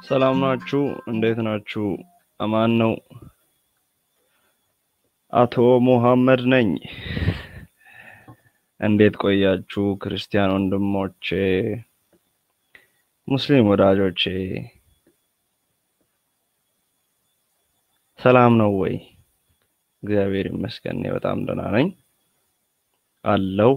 ሰላም ናችሁ? እንዴት ናችሁ? አማን ነው። አቶ ሙሐመድ ነኝ። እንዴት ቆያችሁ? ክርስቲያን ወንድሞቼ፣ ሙስሊም ወዳጆቼ ሰላም ነው ወይ? እግዚአብሔር ይመስገን እኔ በጣም ደህና ነኝ አለው።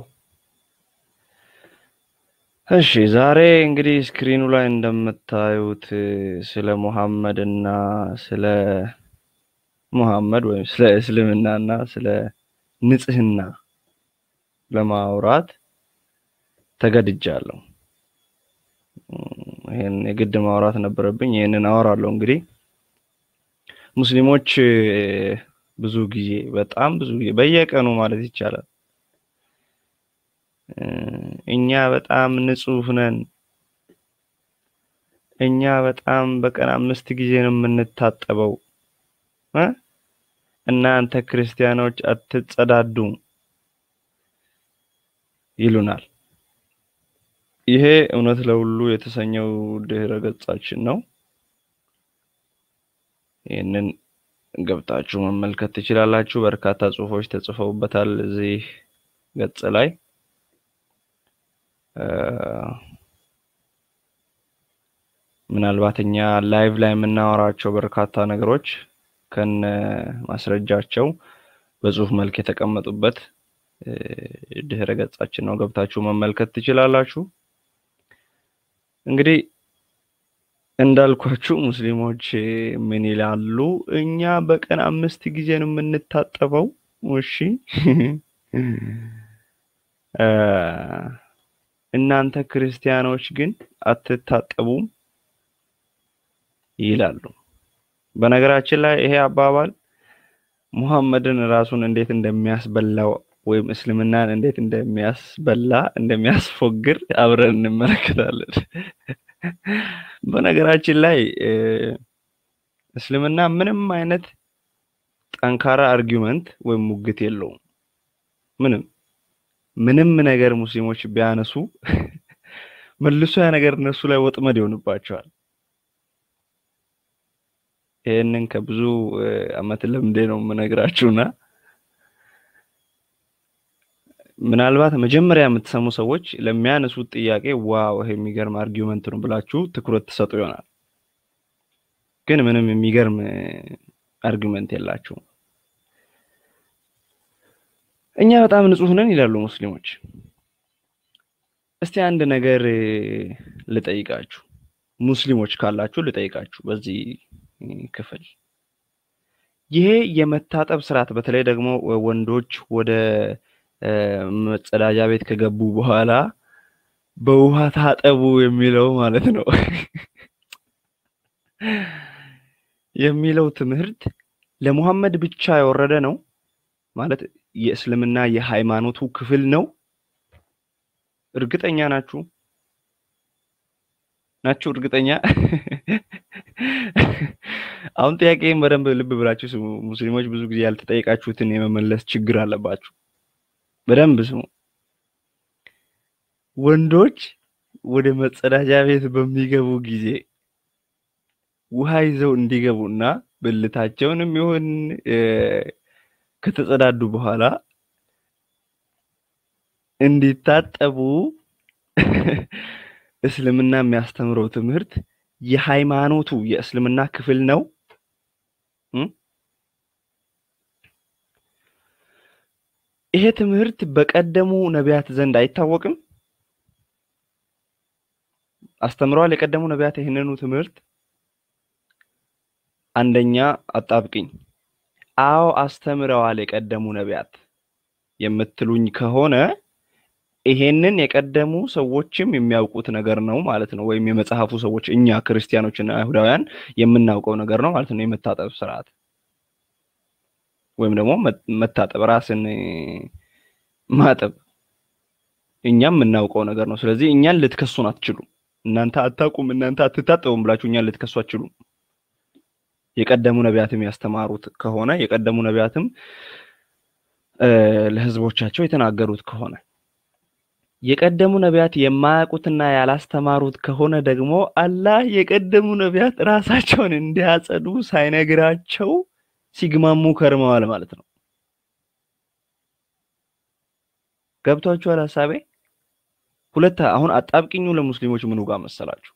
እሺ ዛሬ እንግዲህ ስክሪኑ ላይ እንደምታዩት ስለ ሙሐመድ እና ስለ ሙሐመድ ወይም ስለ እስልምና እና ስለ ንጽህና ለማውራት ተገድጃለሁ። ይሄን የግድ ማውራት ነበረብኝ። ይሄንን አወራለሁ። እንግዲህ ሙስሊሞች ብዙ ጊዜ በጣም ብዙ ጊዜ በየቀኑ ማለት ይቻላል እኛ በጣም ንጹህ ነን፣ እኛ በጣም በቀን አምስት ጊዜ ነው የምንታጠበው እ እናንተ ክርስቲያኖች አትጸዳዱም ይሉናል። ይሄ እውነት ለሁሉ የተሰኘው ድህረ ገጻችን ነው። ይህንን ገብታችሁ መመልከት ትችላላችሁ። በርካታ ጽሁፎች ተጽፈውበታል እዚህ ገጽ ላይ ምናልባት እኛ ላይቭ ላይ የምናወራቸው በርካታ ነገሮች ከነ ማስረጃቸው በጽሁፍ መልክ የተቀመጡበት ድህረ ገጻችን ነው። ገብታችሁ መመልከት ትችላላችሁ። እንግዲህ እንዳልኳችሁ ሙስሊሞች ምን ይላሉ? እኛ በቀን አምስት ጊዜ ነው የምንታጠበው። እሺ እናንተ ክርስቲያኖች ግን አትታጠቡም ይላሉ። በነገራችን ላይ ይሄ አባባል ሙሐመድን ራሱን እንዴት እንደሚያስበላው ወይም እስልምናን እንዴት እንደሚያስበላ እንደሚያስፎግር አብረን እንመለከታለን። በነገራችን ላይ እስልምና ምንም አይነት ጠንካራ አርጊውመንት ወይም ሙግት የለውም። ምንም ምንም ነገር ሙስሊሞች ቢያነሱ መልሶ ያ ነገር እነሱ ላይ ወጥመድ ይሆንባቸዋል። ይህንን ከብዙ አመት ልምዴ ነው የምነግራችሁና ምናልባት መጀመሪያ የምትሰሙ ሰዎች ለሚያነሱት ጥያቄ ዋው ይሄ የሚገርም አርጊውመንት ነው ብላችሁ ትኩረት ትሰጡ ይሆናል። ግን ምንም የሚገርም አርጊውመንት የላችሁም። እኛ በጣም ንጹህ ነን ይላሉ ሙስሊሞች። እስቲ አንድ ነገር ልጠይቃችሁ፣ ሙስሊሞች ካላችሁ ልጠይቃችሁ በዚህ ክፍል ይሄ የመታጠብ ስርዓት በተለይ ደግሞ ወንዶች ወደ መጸዳጃ ቤት ከገቡ በኋላ በውሃ ታጠቡ የሚለው ማለት ነው የሚለው ትምህርት ለሙሐመድ ብቻ የወረደ ነው ማለት የእስልምና የሃይማኖቱ ክፍል ነው? እርግጠኛ ናችሁ? ናችሁ እርግጠኛ? አሁን ጥያቄም በደንብ ልብ ብላችሁ ስሙ። ሙስሊሞች ብዙ ጊዜ ያልተጠየቃችሁትን የመመለስ ችግር አለባችሁ። በደንብ ስሙ። ወንዶች ወደ መጸዳጃ ቤት በሚገቡ ጊዜ ውሃ ይዘው እንዲገቡ እና ብልታቸውንም ይሁን ከተጸዳዱ በኋላ እንዲታጠቡ እስልምና የሚያስተምረው ትምህርት የሃይማኖቱ የእስልምና ክፍል ነው። ይሄ ትምህርት በቀደሙ ነቢያት ዘንድ አይታወቅም? አስተምረዋል የቀደሙ ነቢያት ይህንኑ ትምህርት? አንደኛ አጣብቅኝ አዎ አስተምረዋል የቀደሙ ነቢያት የምትሉኝ ከሆነ ይሄንን የቀደሙ ሰዎችም የሚያውቁት ነገር ነው ማለት ነው። ወይም የመጽሐፉ ሰዎች እኛ ክርስቲያኖችና አይሁዳውያን የምናውቀው ነገር ነው ማለት ነው። የመታጠብ ስርዓት ወይም ደግሞ መታጠብ፣ ራስን ማጠብ እኛም የምናውቀው ነገር ነው። ስለዚህ እኛን ልትከሱን አትችሉም። እናንተ አታውቁም፣ እናንተ አትታጠቡም ብላችሁ እኛን ልትከሱ አትችሉም። የቀደሙ ነቢያትም ያስተማሩት ከሆነ የቀደሙ ነቢያትም ለህዝቦቻቸው የተናገሩት ከሆነ የቀደሙ ነቢያት የማያውቁትና ያላስተማሩት ከሆነ ደግሞ አላህ የቀደሙ ነቢያት ራሳቸውን እንዲያጸዱ ሳይነግራቸው ሲግማሙ ከርመዋል ማለት ነው። ገብቷችኋል ሀሳቤ? ሁለት አሁን አጣብቅኙ ለሙስሊሞች ምኑ ጋር መሰላችሁ?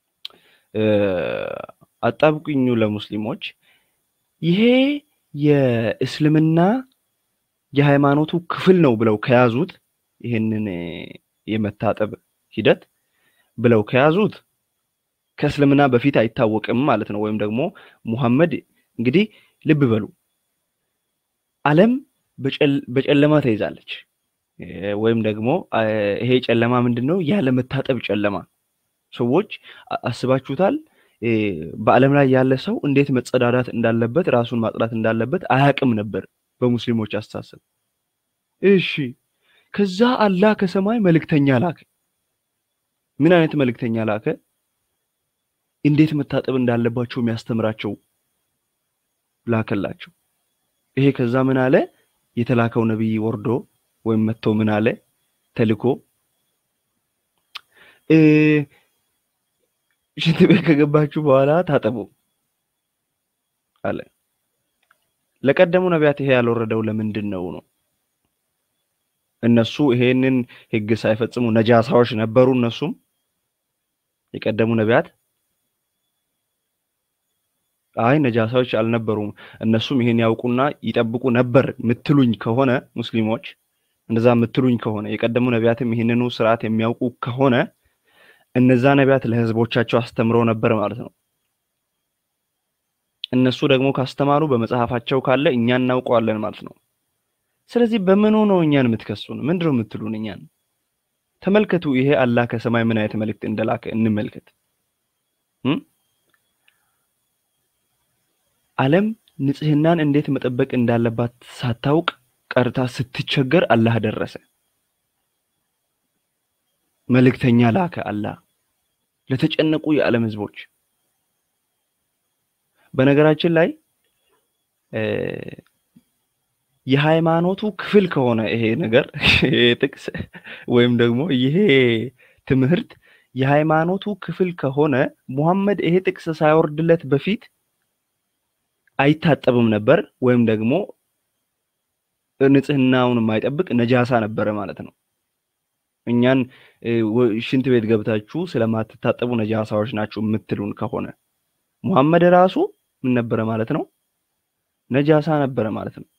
አጣብቅኙ ለሙስሊሞች ይሄ የእስልምና የሃይማኖቱ ክፍል ነው ብለው ከያዙት ይህንን የመታጠብ ሂደት ብለው ከያዙት ከእስልምና በፊት አይታወቅም ማለት ነው። ወይም ደግሞ ሙሐመድ እንግዲህ ልብ በሉ ዓለም በጨለማ ተይዛለች። ወይም ደግሞ ይሄ ጨለማ ምንድን ነው? ያለመታጠብ ጨለማ። ሰዎች አስባችሁታል? በዓለም ላይ ያለ ሰው እንዴት መጸዳዳት እንዳለበት ራሱን ማጽዳት እንዳለበት አያውቅም ነበር በሙስሊሞች አስተሳሰብ። እሺ ከዛ አላህ ከሰማይ መልእክተኛ ላከ። ምን አይነት መልእክተኛ ላከ? እንዴት መታጠብ እንዳለባቸው የሚያስተምራቸው ላከላቸው። ይሄ ከዛ ምን አለ? የተላከው ነቢይ ወርዶ ወይም መጥቶ ምን አለ? ተልኮ ሽንት ቤት ከገባችሁ በኋላ ታጠቡ አለ። ለቀደሙ ነቢያት ይሄ ያልወረደው ለምንድን ነው ነው? እነሱ ይሄንን ሕግ ሳይፈጽሙ ነጃሳዎች ነበሩ። እነሱም የቀደሙ ነቢያት አይ ነጃሳዎች አልነበሩም። እነሱም ይሄን ያውቁና ይጠብቁ ነበር ምትሉኝ ከሆነ ሙስሊሞች እንደዛ ምትሉኝ ከሆነ የቀደሙ ነቢያትም ይህንኑ ስርዓት የሚያውቁ ከሆነ እነዛ ነቢያት ለህዝቦቻቸው አስተምረው ነበር ማለት ነው። እነሱ ደግሞ ካስተማሩ በመጽሐፋቸው ካለ እኛ እናውቀዋለን ማለት ነው። ስለዚህ በምኑ ነው እኛን የምትከሱን? ምንድነው የምትሉን? እኛን ተመልከቱ። ይሄ አላህ ከሰማይ ምን አይነት መልእክት እንደላከ እንመልከት። ዓለም ንጽህናን እንዴት መጠበቅ እንዳለባት ሳታውቅ ቀርታ ስትቸገር አላህ ደረሰ። መልእክተኛ ላከ አላህ ለተጨነቁ የዓለም ህዝቦች። በነገራችን ላይ የሃይማኖቱ ክፍል ከሆነ ይሄ ነገር ይሄ ጥቅስ ወይም ደግሞ ይሄ ትምህርት የሃይማኖቱ ክፍል ከሆነ ሙሐመድ ይሄ ጥቅስ ሳይወርድለት በፊት አይታጠብም ነበር፣ ወይም ደግሞ ንጽህናውን የማይጠብቅ ነጃሳ ነበረ ማለት ነው። እኛን ሽንት ቤት ገብታችሁ ስለማትታጠቡ ነጃሳዎች ናችሁ የምትሉን ከሆነ ሙሐመድ ራሱ ምን ነበረ ማለት ነው? ነጃሳ ነበረ ማለት ነው።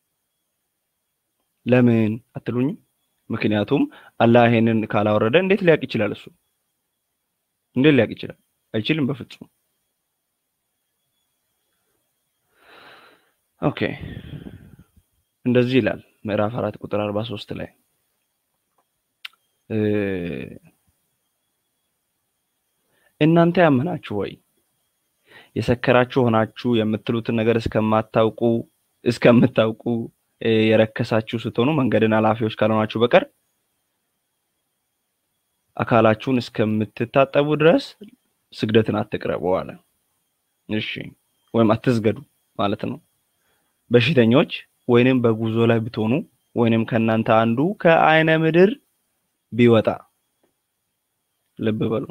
ለምን አትሉኝም? ምክንያቱም አላህ ይሄንን ካላወረደ እንዴት ሊያውቅ ይችላል? እሱ እንዴት ሊያውቅ ይችላል? አይችልም በፍጹም። ኦኬ እንደዚህ ይላል ምዕራፍ አራት ቁጥር አርባ ሶስት ላይ እናንተ ያመናችሁ ወይ የሰከራችሁ ሆናችሁ የምትሉትን ነገር እስከማታውቁ እስከምታውቁ የረከሳችሁ ስትሆኑ መንገድን ኃላፊዎች ካልሆናችሁ በቀር አካላችሁን እስከምትታጠቡ ድረስ ስግደትን አትቅረቡ አለ። እሺ ወይም አትስገዱ ማለት ነው። በሽተኞች ወይንም በጉዞ ላይ ብትሆኑ ወይንም ከእናንተ አንዱ ከአይነ ምድር ቢወጣ ልብ በሉ፣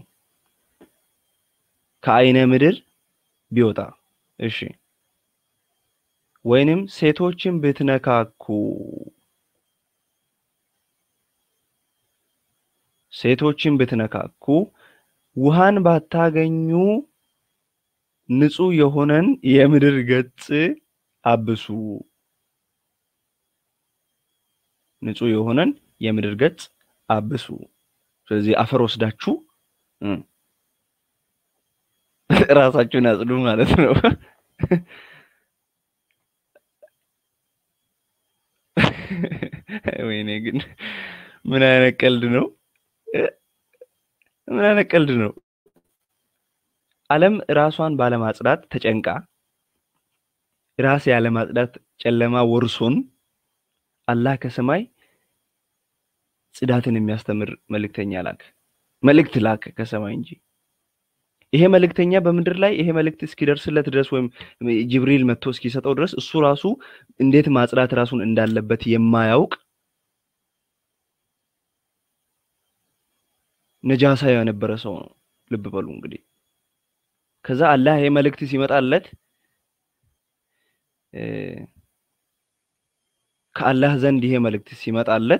ከአይነ ምድር ቢወጣ እሺ፣ ወይንም ሴቶችን ብትነካኩ ሴቶችን ብትነካኩ ውሃን ባታገኙ ንጹህ የሆነን የምድር ገጽ አብሱ። ንጹህ የሆነን የምድር ገጽ አብሱ። ስለዚህ አፈር ወስዳችሁ ራሳችሁን አጽዱ ማለት ነው። ወይኔ ግን ምን አይነት ቀልድ ነው? ምን አይነት ቀልድ ነው? ዓለም ራሷን ባለማጽዳት ተጨንቃ ራስ ያለማጽዳት ጨለማ ወርሶን አላህ ከሰማይ ጽዳትን የሚያስተምር መልእክተኛ ላክ መልእክት ላክ ከሰማይ እንጂ ይሄ መልእክተኛ በምድር ላይ ይሄ መልእክት እስኪደርስለት ድረስ ወይም ጅብሪል መጥቶ እስኪሰጠው ድረስ እሱ ራሱ እንዴት ማጽዳት ራሱን እንዳለበት የማያውቅ ነጃሳ የነበረ ሰው ነው። ልብ በሉ እንግዲህ። ከዛ አላህ ይሄ መልእክት ሲመጣለት ከአላህ ዘንድ ይሄ መልእክት ሲመጣለት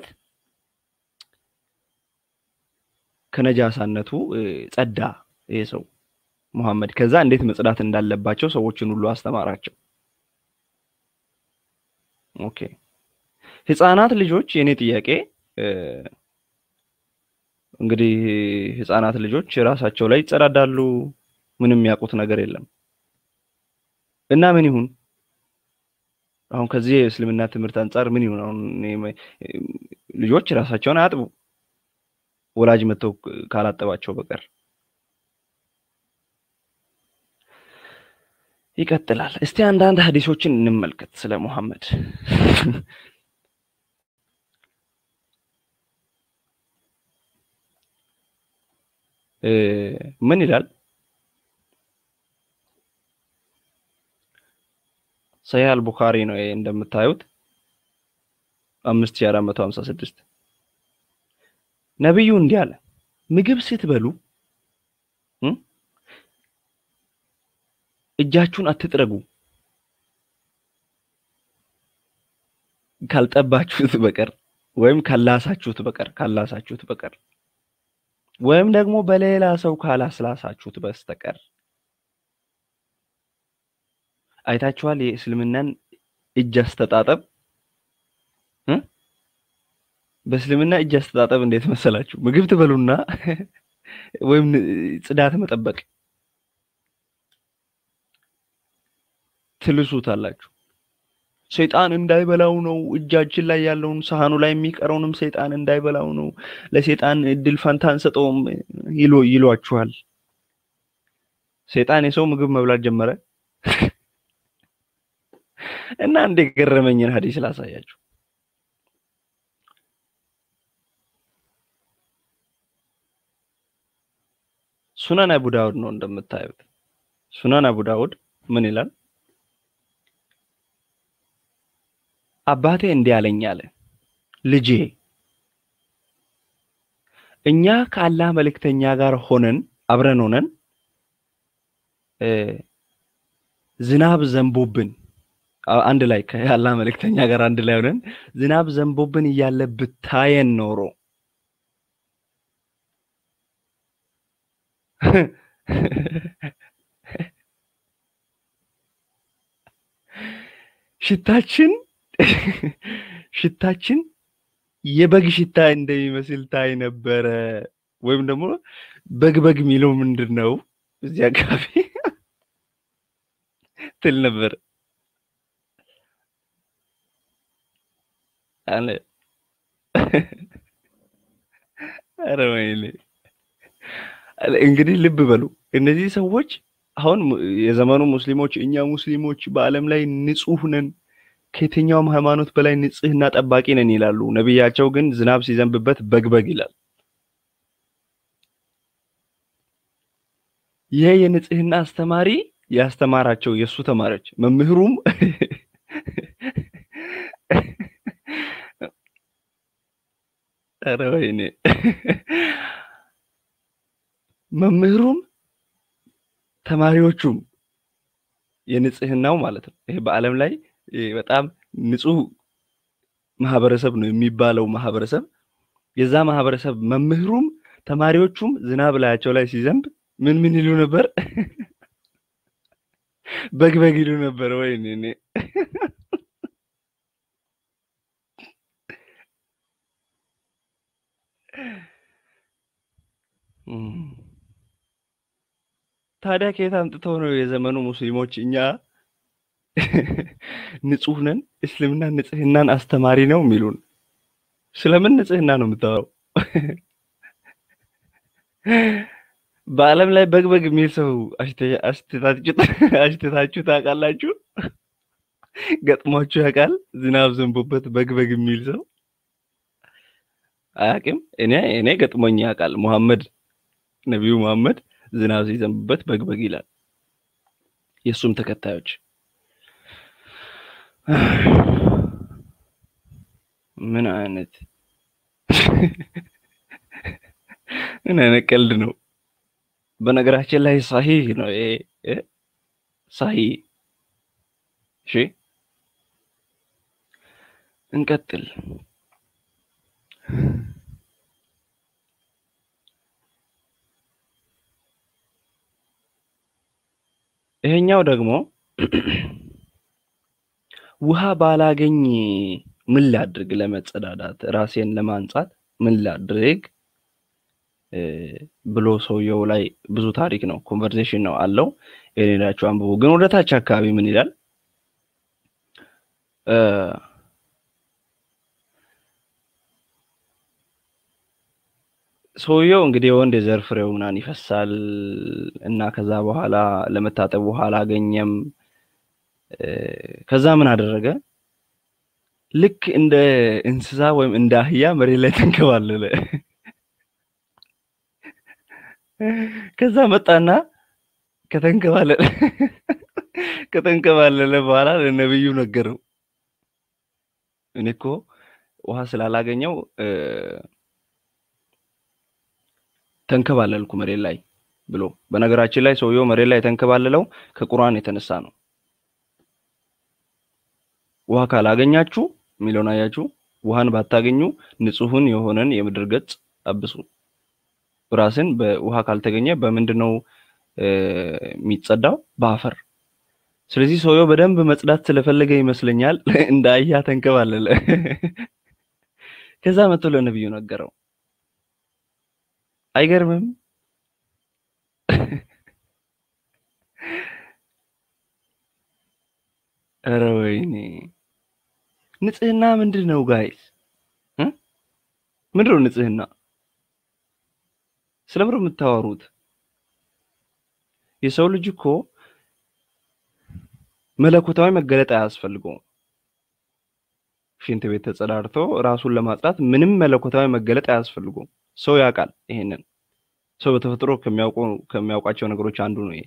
ከነጃሳነቱ ጸዳ ይሄ ሰው ሙሐመድ። ከዛ እንዴት መጽዳት እንዳለባቸው ሰዎችን ሁሉ አስተማራቸው። ኦኬ ህፃናት ልጆች የኔ ጥያቄ እንግዲህ ህፃናት ልጆች ራሳቸው ላይ ይጸዳዳሉ። ምንም የሚያውቁት ነገር የለም እና ምን ይሁን አሁን ከዚህ የእስልምና ትምህርት አንጻር ምን ይሁን? አሁን ልጆች ራሳቸውን አያጥቡ ወላጅ መጥተው ካላጠባቸው በቀር። ይቀጥላል። እስቲ አንዳንድ ሀዲሶችን እንመልከት ስለ ሙሐመድ። ምን ይላል? ሰሂህ አልቡኻሪ ነው ይሄ እንደምታዩት አምስት ሺህ አራት መቶ ሀምሳ ስድስት ነቢዩ እንዲህ አለ፣ ምግብ ስትበሉ እጃችሁን አትጥረጉ ካልጠባችሁት በቀር ወይም ካላሳችሁት በቀር ካላሳችሁት በቀር ወይም ደግሞ በሌላ ሰው ካላስላሳችሁት በስተቀር አይታችኋል። የእስልምናን እጅ አስተጣጠብ በእስልምና እጅ አስተጣጠብ እንዴት መሰላችሁ? ምግብ ትበሉና ወይም ጽዳት መጠበቅ ትልሱታላችሁ። ሰይጣን እንዳይበላው ነው። እጃችን ላይ ያለውን ሳህኑ ላይ የሚቀረውንም ሰይጣን እንዳይበላው ነው። ለሰይጣን እድል ፈንታ አንሰጠውም ይሎ ይሏችኋል። ሰይጣን የሰው ምግብ መብላት ጀመረ እና እንደ ገረመኝን ሀዲስ ላሳያችሁ። ሱናን አቡ ዳውድ ነው እንደምታዩት። ሱናን አቡ ዳውድ ምን ይላል? አባቴ እንዲህ አለኝ አለ፣ ልጄ እኛ ከአላህ መልእክተኛ ጋር ሆነን አብረን ሆነን ዝናብ ዘንቦብን አንድ ላይ ከአላህ መልእክተኛ ጋር አንድ ላይ ሆነን ዝናብ ዘንቦብን እያለ ብታየን ኖሮ ሽታችን ሽታችን የበግ ሽታ እንደሚመስል ታይ ነበረ። ወይም ደግሞ በግ በግ የሚለው ምንድን ነው እዚህ አካባቢ ትል ነበር አለ። ኧረ ወይኔ! እንግዲህ ልብ በሉ እነዚህ ሰዎች አሁን የዘመኑ ሙስሊሞች እኛ ሙስሊሞች በዓለም ላይ ንጹህ ነን ከየትኛውም ሃይማኖት በላይ ንጽህና ጠባቂ ነን ይላሉ። ነቢያቸው ግን ዝናብ ሲዘንብበት በግበግ ይላል። ይሄ የንጽህና አስተማሪ ያስተማራቸው የእሱ ተማሪዎች መምህሩም ኧረ ወይኔ መምህሩም ተማሪዎቹም የንጽህናው ማለት ነው። ይሄ በዓለም ላይ በጣም ንጹህ ማህበረሰብ ነው የሚባለው ማህበረሰብ የዛ ማህበረሰብ መምህሩም ተማሪዎቹም ዝናብ ላያቸው ላይ ሲዘንብ ምን ምን ይሉ ነበር? በግ በግ ይሉ ነበር። ወይ እኔ ታዲያ ከየት አምጥተው ነው የዘመኑ ሙስሊሞች እኛ ንጹህ ነን፣ እስልምና ንጽህናን አስተማሪ ነው የሚሉን? ስለምን ንጽህና ነው የምታወራው? በዓለም ላይ በግ በግ የሚል ሰው አሽትታችሁ ታውቃላችሁ? ገጥሟችሁ ያውቃል? ዝናብ ዘንቦበት በግ በግ የሚል ሰው አያውቅም? እኔ እኔ ገጥሞኝ ያውቃል። ሙሐመድ ነቢዩ ሙሐመድ ዝናብ ሲዘንብበት በግ በግ ይላል። የእሱም ተከታዮች ምን አይነት ምን አይነት ቀልድ ነው? በነገራችን ላይ ሳሂህ ነው ይሄ እ ሳሂህ። እሺ እንቀጥል። ይሄኛው ደግሞ ውሃ ባላገኝ ምን ላድርግ? ለመጸዳዳት ራሴን ለማንጻት ምን ላድርግ ብሎ ሰውየው ላይ ብዙ ታሪክ ነው፣ ኮንቨርሴሽን ነው አለው። ይሄን ሄዳችሁ አንብቡ። ግን ወደ ታች አካባቢ ምን ይላል? ሰውየው እንግዲህ የወንድ የዘር ፍሬው ምናምን ይፈሳል እና ከዛ በኋላ ለመታጠብ ውሃ አላገኘም። ከዛ ምን አደረገ? ልክ እንደ እንስሳ ወይም እንደ አህያ መሬት ላይ ተንከባለለ። ከዛ መጣና ከተንከባለለ ከተንከባለለ በኋላ ለነብዩ ነገረው። እኔ እኮ ውሃ ስላላገኘው ተንከባለልኩ መሬት ላይ ብሎ። በነገራችን ላይ ሰውየው መሬት ላይ የተንከባለለው ከቁርአን የተነሳ ነው። ውሃ ካላገኛችሁ የሚለውን አያችሁ። ውሃን ባታገኙ ንጹሕን የሆነን የምድር ገጽ አብሱ። ራስን በውሃ ካልተገኘ በምንድን ነው የሚጸዳው? በአፈር። ስለዚህ ሰውየው በደንብ መጽዳት ስለፈለገ ይመስለኛል እንደ አህያ ተንከባለለ። ከዛ መጥቶ ለነብዩ ነገረው። አይገርምም? ኧረ ወይኔ! ንጽህና ምንድን ነው ጋይስ? ምንድን ነው ንጽህና? ስለምንድን ነው የምታወሩት? የሰው ልጅ እኮ መለኮታዊ መገለጥ አያስፈልገውም። ሽንት ቤት ተጸዳድቶ ራሱን ለማጽዳት ምንም መለኮታዊ መገለጥ አያስፈልገውም። ሰው ያውቃል ይሄንን። ሰው በተፈጥሮ ከሚያውቁ ከሚያውቃቸው ነገሮች አንዱ ነው ይሄ።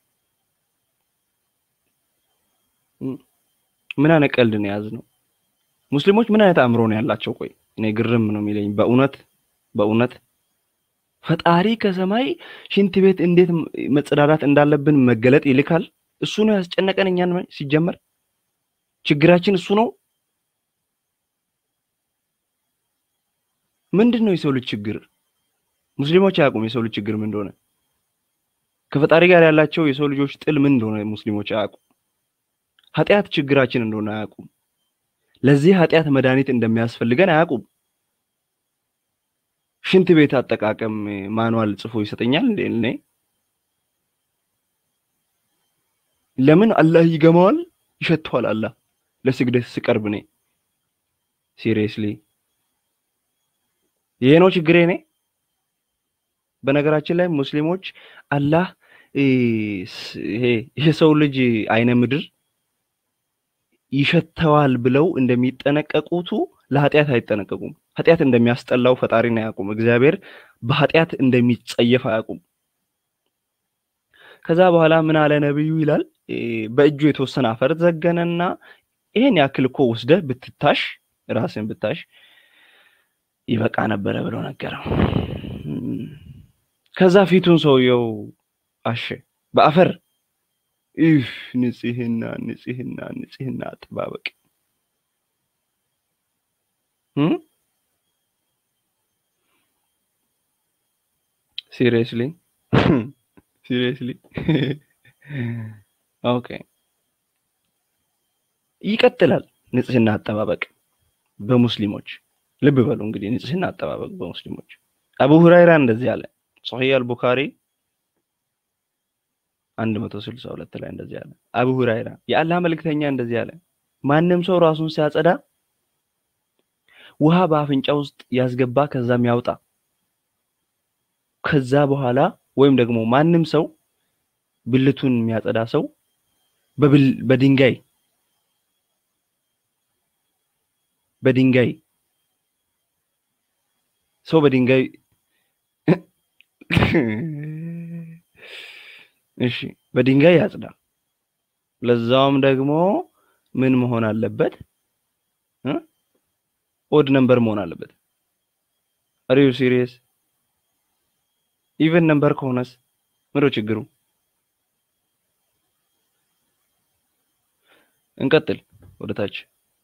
ምን አይነት ቀልድ ነው የያዝነው? ሙስሊሞች ምን አይነት አእምሮ ነው ያላቸው? ቆይ እኔ ግርም ነው የሚለኝ በእውነት በእውነት ፈጣሪ ከሰማይ ሽንት ቤት እንዴት መጸዳዳት እንዳለብን መገለጥ ይልካል። እሱ ነው ያስጨነቀን እኛን። ሲጀመር ችግራችን እሱ ነው። ምንድን ነው የሰው ልጅ ችግር? ሙስሊሞች አያውቁም የሰው ልጅ ችግር ምን እንደሆነ። ከፈጣሪ ጋር ያላቸው የሰው ልጆች ጥል ምን እንደሆነ ሙስሊሞች አያውቁም። ኃጢአት ችግራችን እንደሆነ አያውቁም። ለዚህ ኃጢአት መድኃኒት እንደሚያስፈልገን አያውቁም። ሽንት ቤት አጠቃቀም ማኑዋል ጽፎ ይሰጠኛል እንዴ? እኔ ለምን አላህ ይገማዋል፣ ይሸተዋል። አላህ ለስግደት ስቀርብ እኔ ሲሪየስሊ ይሄ ነው ችግሬ። እኔ በነገራችን ላይ ሙስሊሞች አላህ ይሄ የሰው ልጅ አይነ ምድር ይሸተዋል ብለው እንደሚጠነቀቁቱ ለኃጢአት አይጠነቀቁም። ኃጢአት እንደሚያስጠላው ፈጣሪን አያውቁም። እግዚአብሔር በኃጢአት እንደሚጸየፍ አያውቁም። ከዛ በኋላ ምን አለ ነብዩ ይላል በእጁ የተወሰነ አፈር ዘገነና ይሄን ያክል እኮ ወስደህ ብትታሽ ራስን ብታሽ ይበቃ ነበረ ብሎ ነገረው። ከዛ ፊቱን ሰውየው አሸ በአፈር ይህ ንጽህና ንጽህና ንጽህና አጠባበቅ ሲሪየስሊ ሲሪየስሊ ኦኬ ይቀጥላል። ንጽህና አጠባበቅ በሙስሊሞች ልብ በሉ እንግዲህ ንጽህና አጠባበቅ በሙስሊሞች አቡ ሁራይራ እንደዚህ አለ። ሶሒህ አልቡኻሪ 162 ላይ እንደዚህ አለ። አቡ ሁራይራ የአላህ መልእክተኛ እንደዚህ አለ፣ ማንም ሰው ራሱን ሲያጸዳ ውሃ በአፍንጫ ውስጥ ያስገባ ከዛም ያውጣ። ከዛ በኋላ ወይም ደግሞ ማንም ሰው ብልቱን የሚያጸዳ ሰው በድንጋይ በድንጋይ ሰው በድንጋይ እሺ በድንጋይ ያጽዳ። ለዛውም ደግሞ ምን መሆን አለበት? ኦድ ነምበር መሆን አለበት። አር ዩ ሲሪየስ? ኢቨን ነምበር ከሆነስ ምንድነው ችግሩ? እንቀጥል ወደ ታች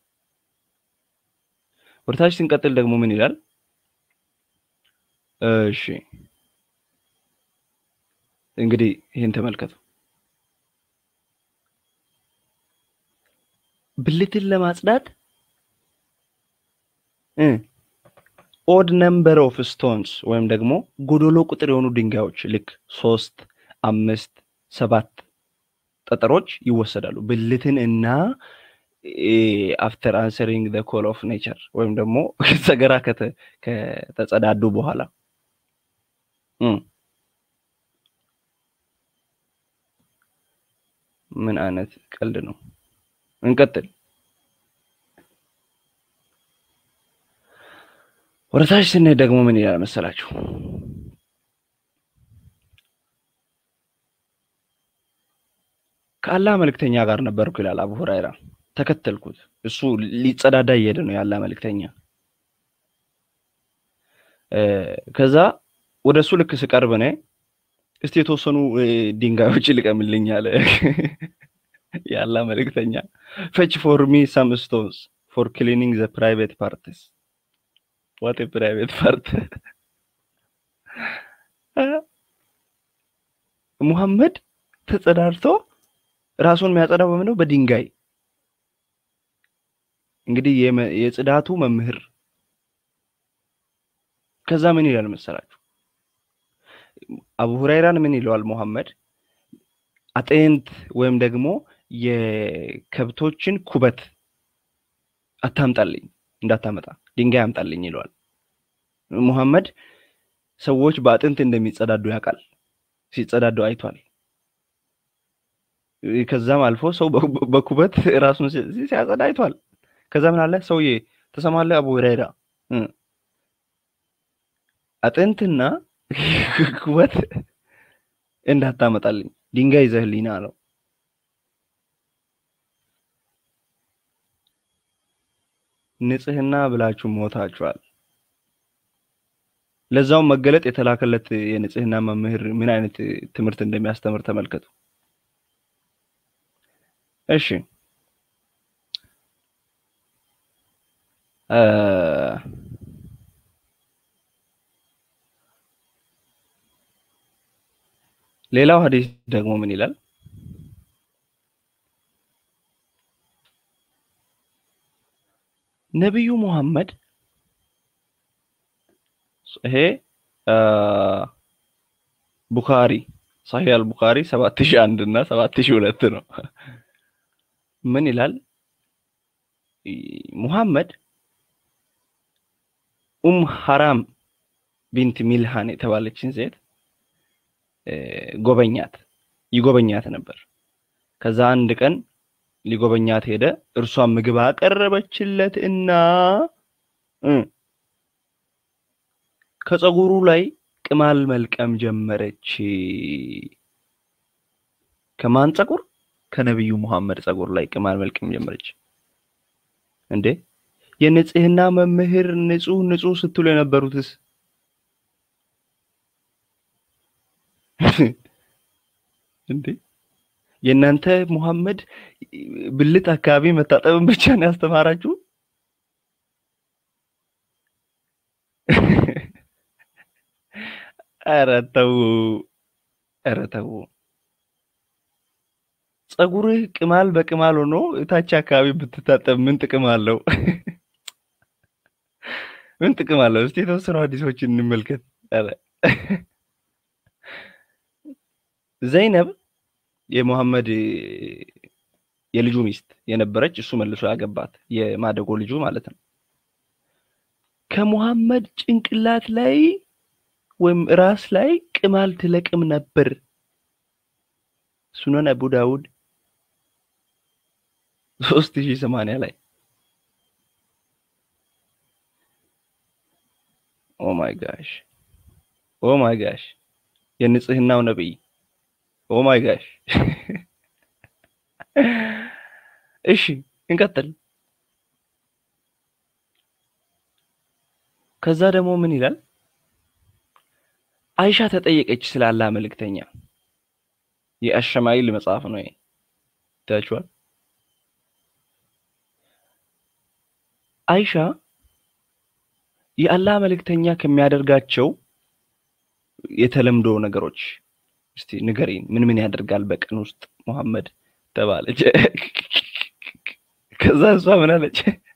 ወደ ታች ስንቀጥል ደግሞ ምን ይላል? እሺ እንግዲህ ይህን ተመልከቱ። ብልትን ለማጽዳት ኦድ ነምበር ኦፍ ስቶንስ ወይም ደግሞ ጎዶሎ ቁጥር የሆኑ ድንጋዮች ልክ ሶስት፣ አምስት፣ ሰባት ጠጠሮች ይወሰዳሉ። ብልትን እና አፍተር አንሰሪንግ ዘ ኮል ኦፍ ኔቸር ወይም ደግሞ ሰገራ ከተጸዳዱ በኋላ ምን አይነት ቀልድ ነው? እንቀጥል። ወደ ታች ስንሄድ ደግሞ ምን ይላል መሰላችሁ? ከአላህ መልእክተኛ ጋር ነበርኩ ይላል አቡ ሁራይራ። ተከተልኩት። እሱ ሊጸዳዳ እየሄደ ነው የአላህ መልእክተኛ። ከዛ ወደ እሱ ልክ ስቀርብ እኔ እስቲ የተወሰኑ ድንጋዮች ልቀምልኝ አለ የአላህ መልእክተኛ። ፈች ፎር ሚ ሳም ስቶንስ ፎር ክሊኒንግ ዘ ፕራይቬት ፓርትስ ዋት ፕራይቬት ፓርት ሙሐመድ ተጸዳድቶ ራሱን የሚያጸዳው በምንድነው? በድንጋይ እንግዲህ የጽዳቱ መምህር። ከዛ ምን ይላል መሰላችሁ? አቡ ሁራይራን ምን ይለዋል ሙሐመድ? አጥንት ወይም ደግሞ የከብቶችን ኩበት አታምጣልኝ፣ እንዳታመጣ ድንጋይ አምጣልኝ ይለዋል። ሙሐመድ ሰዎች በአጥንት እንደሚጸዳዱ ያውቃል። ሲጸዳዱ አይቷል። ከዛም አልፎ ሰው በኩበት ራሱን ሲያጸዳ አይቷል። ከዛ ምን አለ ሰውዬ ተሰማለህ አቡ ሁረይራ አጥንትና ኩበት እንዳታመጣልኝ ድንጋይ ይዘህልኝ ና አለው። ንጽህና ብላችሁ ሞታችኋል። ለዛውም መገለጥ የተላከለት የንጽህና መምህር ምን አይነት ትምህርት እንደሚያስተምር ተመልከቱ። እሺ ሌላው ሀዲስ ደግሞ ምን ይላል? ነቢዩ ሙሐመድ ይሄ ቡኻሪ ሳሂህ አልቡኻሪ ሰባት ሺህ አንድ እና ሰባት ሺህ ሁለት ነው። ምን ይላል? ሙሐመድ ኡም ሐራም ቢንት ሚልሃን የተባለችን ሴት ጎበኛት ይጎበኛት ነበር። ከዛ አንድ ቀን ሊጎበኛት ሄደ። እርሷን ምግብ አቀረበችለት እና ከፀጉሩ ላይ ቅማል መልቀም ጀመረች። ከማን ፀጉር? ከነቢዩ ሙሐመድ ፀጉር ላይ ቅማል መልቀም ጀመረች። እንዴ የንጽህና መምህር ንጹህ ንጹህ ስትሉ የነበሩትስ እንዴ የእናንተ ሙሐመድ ብልት አካባቢ መታጠብን ብቻ ነው ያስተማራችሁ? ኧረ ተው፣ ኧረ ተው። ፀጉርህ ቅማል በቅማል ሆኖ እታች አካባቢ ብትታጠብ ምን ጥቅም አለው? ምን ጥቅም አለው? እስቲ የተወሰኑ ሐዲሶችን እንመልከት። ኧረ ዘይነብ የሙሐመድ የልጁ ሚስት የነበረች እሱ መልሶ ያገባት የማደጎ ልጁ ማለት ነው። ከሙሐመድ ጭንቅላት ላይ ወይም ራስ ላይ ቅማል ትለቅም ነበር። ሱነን አቡ ዳውድ ሶስት ሺህ ሰማንያ ላይ ኦ ማይ ጋሽ ኦ ማይ ጋሽ የንጽህናው ነብይ ኦ ማይ ጋሽ እሺ እንቀጥል። ከዛ ደግሞ ምን ይላል? አይሻ ተጠየቀች ስለ አላህ መልእክተኛ። የአሸማይል መጽሐፍ ነው ይታችኋል። አይሻ የአላህ መልእክተኛ ከሚያደርጋቸው የተለምዶ ነገሮች እስቲ ንገሪን፣ ምን ምን ያደርጋል በቀን ውስጥ ሙሐመድ ተባለች። ከዛ እሷ ምን አለች?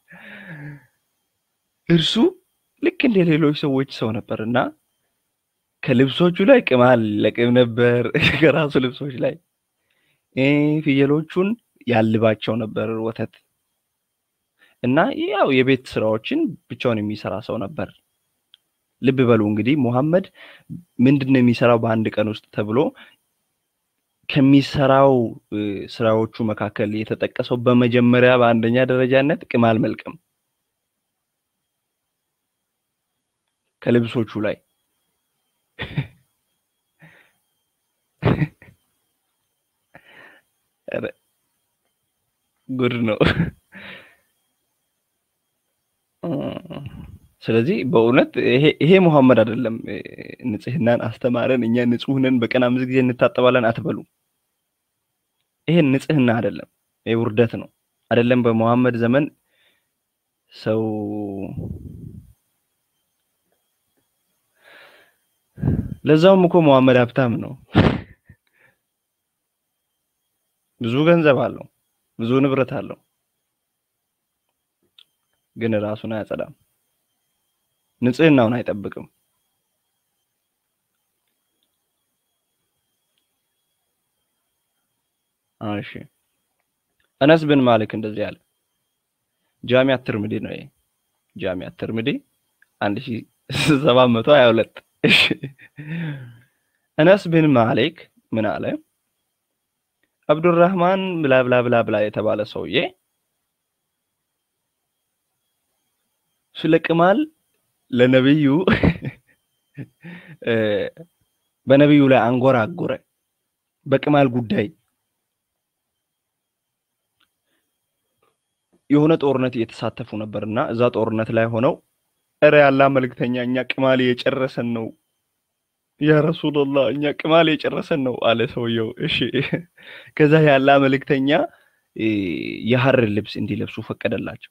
እርሱ ልክ እንደ ሌሎች ሰዎች ሰው ነበር እና ከልብሶቹ ላይ ቅማል ለቅም ነበር። ከራሱ ልብሶች ላይ ፍየሎቹን ያልባቸው ነበር ወተት እና ያው የቤት ስራዎችን ብቻውን የሚሰራ ሰው ነበር። ልብ በሉ እንግዲህ ሙሐመድ ምንድን ነው የሚሰራው በአንድ ቀን ውስጥ ተብሎ ከሚሰራው ስራዎቹ መካከል የተጠቀሰው በመጀመሪያ በአንደኛ ደረጃነት ቅማል መልቀም ከልብሶቹ ላይ ጉድ ነው። ስለዚህ በእውነት ይሄ ሙሐመድ አይደለም ንጽህናን አስተማረን፣ እኛ ንጹህ ነን፣ በቀን አምስት ጊዜ እንታጠባለን አትበሉ። ይሄን ንጽህና አይደለም፣ ይሄ ውርደት ነው። አይደለም በሙሐመድ ዘመን ሰው ለዛውም እኮ ሙሐመድ ሀብታም ነው፣ ብዙ ገንዘብ አለው፣ ብዙ ንብረት አለው፣ ግን ራሱን አያጸዳም፣ ንጽህናውን አይጠብቅም። እሺ አነስ ብን ማሊክ እንደዚህ አለ። ጃሚያ ትርምዲ ነው ይሄ ጃሚያ ትርምዲ አንድ ሺህ ሰባት መቶ ሀያ ሁለት እሺ አነስ ብን ማሊክ ምን አለ? አብዱራህማን ብላ ብላ ብላ ብላ የተባለ ሰውዬ ስለ ቅማል ለነብዩ በነብዩ ላይ አንጎራጎረ በቅማል ጉዳይ የሆነ ጦርነት እየተሳተፉ ነበርና እዛ ጦርነት ላይ ሆነው እረ ያላ መልእክተኛ እኛ ቅማል እየጨረሰን ነው ያ ረሱላላህ እኛ ቅማል የጨረሰን ነው አለ ሰውየው። እሺ ከዛ ያላ መልእክተኛ የሐር ልብስ እንዲለብሱ ፈቀደላቸው።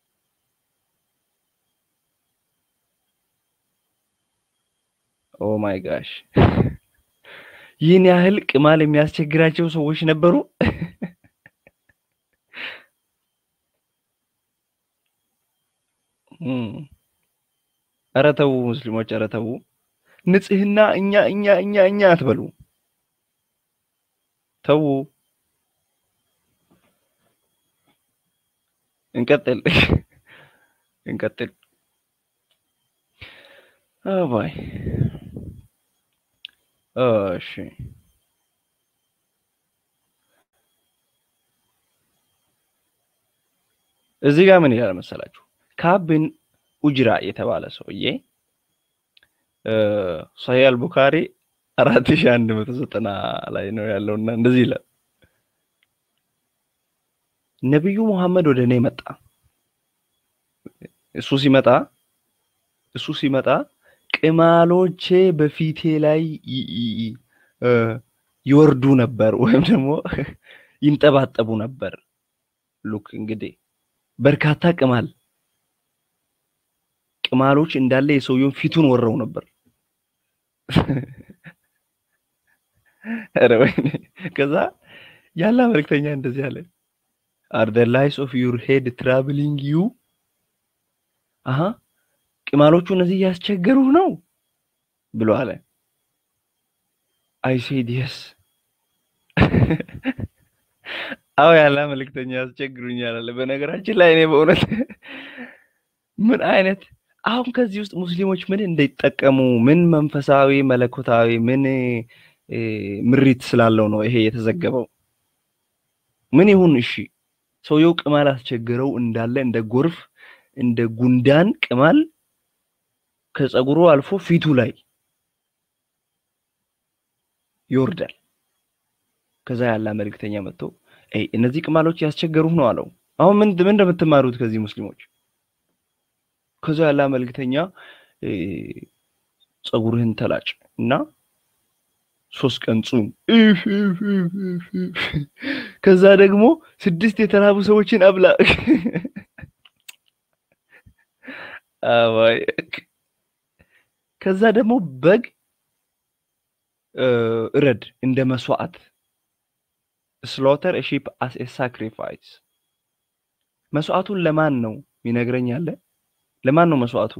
ኦ ማይ ጋሽ ይህን ያህል ቅማል የሚያስቸግራቸው ሰዎች ነበሩ። ኧረ ተው ሙስሊሞች፣ ኧረ ተው። ንጽህና እኛ እኛ እኛ እኛ አትበሉ። ተው እንቀጥል እንቀጥል። አባይ እሺ እዚህ ጋር ምን ይላል መሰላችሁ? ካብ ብን ኡጅራ የተባለ ሰውዬ ሰሂህ አልቡኻሪ አራት ሺህ አንድ መቶ ዘጠና ላይ ነው ያለውና እንደዚህ ይላል። ነቢዩ ሙሐመድ ወደ እኔ መጣ። እሱ ሲመጣ እሱ ሲመጣ ቅማሎቼ በፊቴ ላይ ይወርዱ ነበር ወይም ደግሞ ይንጠባጠቡ ነበር። ሉክ እንግዲህ በርካታ ቅማል ቅማሎች እንዳለ የሰውየውን ፊቱን ወረው ነበር። ኧረ ወይኔ! ከዛ ያላ መልክተኛ እንደዚህ አለ፣ አር ዘ ላይስ ኦፍ ዩር ሄድ ትራቭሊንግ ዩ አሀ ቅማሎቹ እነዚህ እያስቸገሩ ነው ብሎ አለ። አይ ሴድ የስ አዎ ያላ መልክተኛ ያስቸግሩኛል አለ። በነገራችን ላይ እኔ በእውነት ምን አይነት አሁን ከዚህ ውስጥ ሙስሊሞች ምን እንዳይጠቀሙ ምን መንፈሳዊ መለኮታዊ ምን ምሪት ስላለው ነው ይሄ የተዘገበው? ምን ይሁን እሺ፣ ሰውየው ቅማል አስቸግረው እንዳለ እንደ ጎርፍ እንደ ጉንዳን ቅማል ከፀጉሩ አልፎ ፊቱ ላይ ይወርዳል። ከዛ ያላ መልእክተኛ መጥቶ እነዚህ ቅማሎች ያስቸገሩህ ነው አለው። አሁን ምን ምን እንደምትማሩት ከዚህ ሙስሊሞች ከዛ ያላ መልእክተኛ ፀጉርህን ተላጭ እና ሶስት ቀን ጹም፣ ከዛ ደግሞ ስድስት የተራቡ ሰዎችን አብላ። ከዛ ደግሞ በግ እረድ እንደ መስዋዕት ስሎተር ሺፕ አስ ኤ ሳክሪፋይስ። መስዋዕቱን ለማን ነው የሚነግረኝ አለ? ለማን ነው መስዋዕቱ?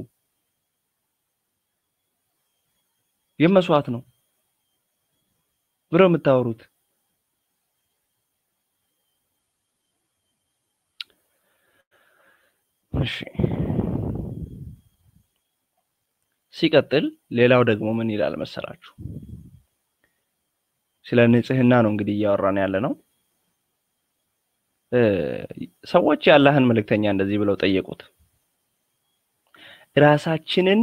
ይህም መስዋዕት ነው ብለው የምታወሩት እሺ። ሲቀጥል ሌላው ደግሞ ምን ይላል መሰላችሁ? ስለ ንጽህና ነው እንግዲህ እያወራን ያለ ነው። ሰዎች የአላህን መልእክተኛ እንደዚህ ብለው ጠየቁት። ራሳችንን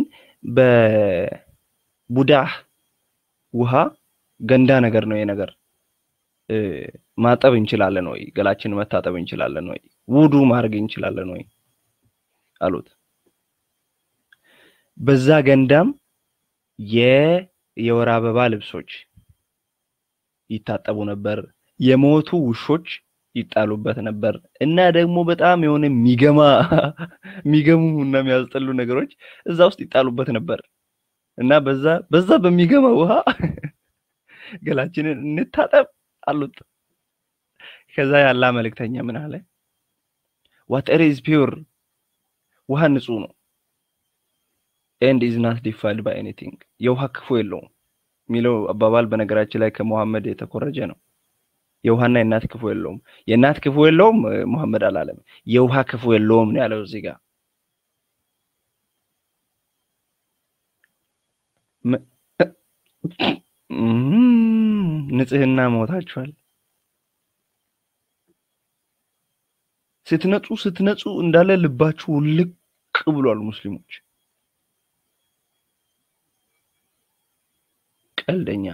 በቡዳህ ውሃ ገንዳ ነገር ነው ነገር ማጠብ እንችላለን ወይ? ገላችንን መታጠብ እንችላለን ወይ? ውዱ ማድረግ እንችላለን ወይ አሉት። በዛ ገንዳም የወር አበባ ልብሶች ይታጠቡ ነበር። የሞቱ ውሾች ይጣሉበት ነበር እና ደግሞ በጣም የሆነ የሚገማ የሚገሙ እና የሚያስጠሉ ነገሮች እዛ ውስጥ ይጣሉበት ነበር እና በዛ በዛ በሚገማ ውሃ ገላችንን እንታጠብ አሉት። ከዛ ያላ መልእክተኛ ምን አለ? ዋተር ኢዝ ፒውር ውሃ ንጹህ ነው። ኤንድ ኢዝ ናት ዲፋይልድ ባይ ኤኒቲንግ የውሃ ክፉ የለውም የሚለው አባባል በነገራችን ላይ ከሙሐመድ የተኮረጀ ነው። የውሃና የእናት ክፉ የለውም። የእናት ክፉ የለውም ሙሐመድ አላለም። የውሃ ክፉ የለውም ነው ያለው እዚህ ጋር። ንጽህና ሞታችኋል። ስትነጹ ስትነጹ እንዳለ ልባችሁ ልቅ ብሏል። ሙስሊሞች ቀልደኛ።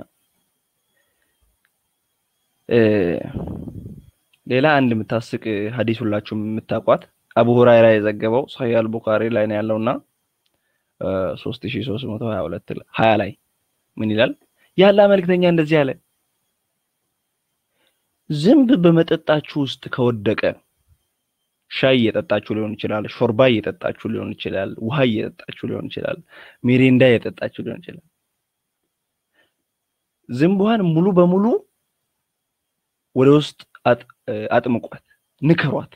ሌላ አንድ የምታስቅ ሀዲስ ሁላችሁም የምታውቋት አቡ ሁራይራ የዘገበው ሰሂህ አልቡኻሪ ላይ ነው ያለውና ሶስት ሺህ ሶስት መቶ ሀያ ሁለት ሀያ ላይ ምን ይላል? ያላ መልእክተኛ እንደዚህ አለ፣ ዝንብ በመጠጣችሁ ውስጥ ከወደቀ ሻይ እየጠጣችሁ ሊሆን ይችላል፣ ሾርባ እየጠጣችሁ ሊሆን ይችላል፣ ውሃ እየጠጣችሁ ሊሆን ይችላል፣ ሚሪንዳ እየጠጣችሁ ሊሆን ይችላል። ዝንቧን ሙሉ በሙሉ ወደ ውስጥ አጥምቋት፣ ንከሯት፣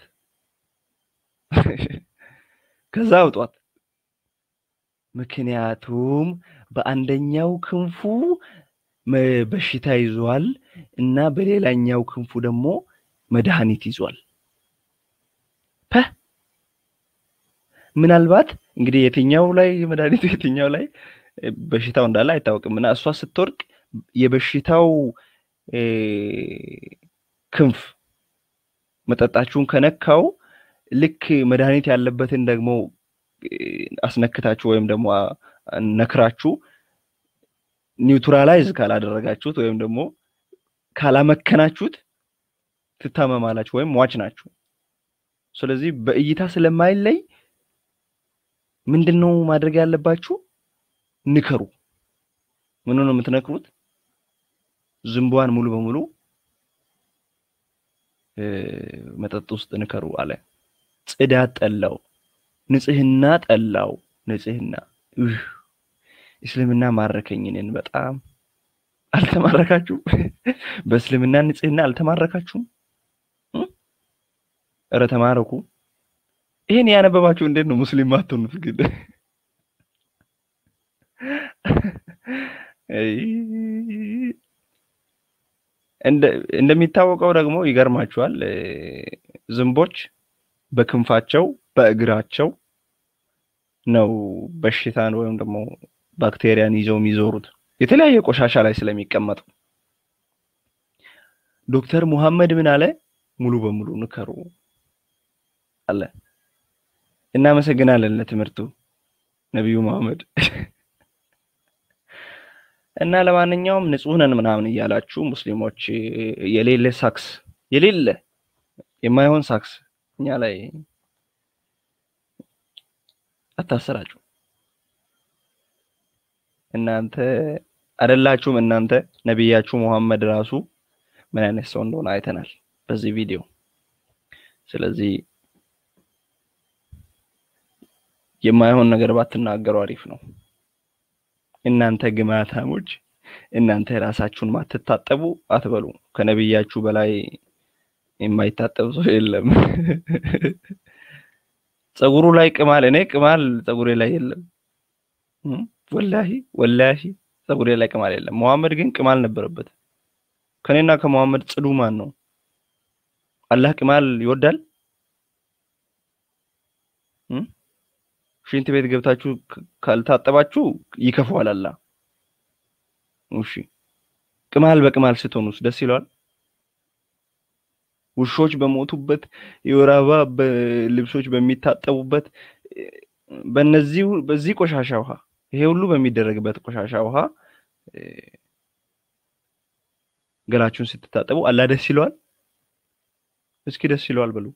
ከዛ አውጧት። ምክንያቱም በአንደኛው ክንፉ በሽታ ይዟል እና በሌላኛው ክንፉ ደግሞ መድኃኒት ይዟል። ፐ ምናልባት እንግዲህ የትኛው ላይ መድኃኒቱ የትኛው ላይ በሽታው እንዳለ አይታወቅም እና እሷ ስትወድቅ የበሽታው ክንፍ መጠጣችሁን ከነካው ልክ መድኃኒት ያለበትን ደግሞ አስነክታችሁ ወይም ደግሞ ነክራችሁ ኒውትራላይዝ ካላደረጋችሁት ወይም ደግሞ ካላመከናችሁት ትታመማላችሁ ወይም ሟች ናችሁ። ስለዚህ በእይታ ስለማይለይ ምንድን ነው ማድረግ ያለባችሁ? ንከሩ። ምኑ ነው የምትነክሩት? ዝንቧን ሙሉ በሙሉ መጠጥ ውስጥ ንከሩ አለ። ጽዳት ጠላው፣ ንጽህና ጠላው። ንጽህና እስልምና ማረከኝ። እኔን በጣም አልተማረካችሁም? በእስልምና ንጽህና አልተማረካችሁም? እረ ተማረኩ። ይሄን ያነበባችሁ እንዴት ነው ሙስሊም ማትሆኑት? ግን እንደሚታወቀው ደግሞ ይገርማችኋል፣ ዝንቦች በክንፋቸው በእግራቸው ነው በሽታን ወይም ደግሞ ባክቴሪያን ይዘው የሚዞሩት የተለያየ ቆሻሻ ላይ ስለሚቀመጡ። ዶክተር ሙሐመድ ምን አለ? ሙሉ በሙሉ ንከሩ አለ። እናመሰግናለን ለትምህርቱ ነቢዩ መሐመድ። እና ለማንኛውም ንጹህ ነን ምናምን እያላችሁ ሙስሊሞች የሌለ ሳክስ የሌለ የማይሆን ሳክስ እኛ ላይ አታሰራጩ። እናንተ አይደላችሁም እናንተ ነቢያችሁ ሙሐመድ ራሱ ምን አይነት ሰው እንደሆነ አይተናል በዚህ ቪዲዮ። ስለዚህ የማይሆን ነገር ባትናገሩ አሪፍ ነው። እናንተ ግማታሞች፣ እናንተ ራሳችሁን ማትታጠቡ አትበሉ። ከነቢያችሁ በላይ የማይታጠብ ሰው የለም። ጸጉሩ ላይ ቅማል፣ እኔ ቅማል ጸጉሬ ላይ የለም። ወላሂ ወላሂ ጸጉሬ ላይ ቅማል የለም። መሐመድ ግን ቅማል ነበረበት። ከኔና ከመሐመድ ጽዱ ማን ነው? አላህ ቅማል ይወዳል? ሽንት ቤት ገብታችሁ ካልታጠባችሁ ይከፋዋል አላህ። እሺ ቅማል በቅማል ስትሆኑስ ደስ ይለዋል? ውሾች በሞቱበት የወር አበባ ልብሶች በሚታጠቡበት በነዚህ በዚህ ቆሻሻ ውሃ ይሄ ሁሉ በሚደረግበት ቆሻሻ ውሃ ገላችሁን ስትታጠቡ አላህ ደስ ይለዋል? እስኪ ደስ ይለዋል በሉ።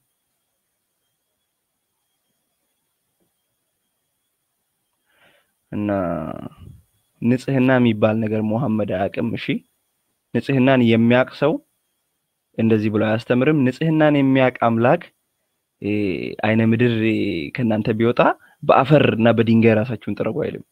እና ንጽህና የሚባል ነገር መሐመድ አያውቅም። እሺ ንጽህናን የሚያውቅ ሰው እንደዚህ ብሎ አያስተምርም። ንጽህናን የሚያውቅ አምላክ አይነ ምድር ከእናንተ ቢወጣ በአፈር እና በድንጋይ ራሳችሁን ጥረጉ አይልም።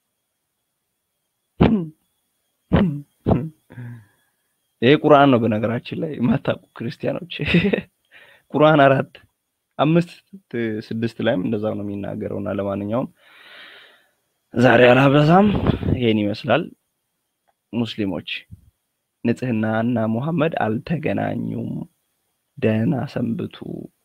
ይሄ ቁርአን ነው። በነገራችን ላይ የማታውቁ ክርስቲያኖች ቁርአን አራት አምስት ስድስት ላይም እንደዛው ነው የሚናገረው። እና ለማንኛውም ዛሬ አላበዛም፣ ይሄን ይመስላል። ሙስሊሞች ንጽህና እና ሙሐመድ አልተገናኙም። ደህና ሰንብቱ።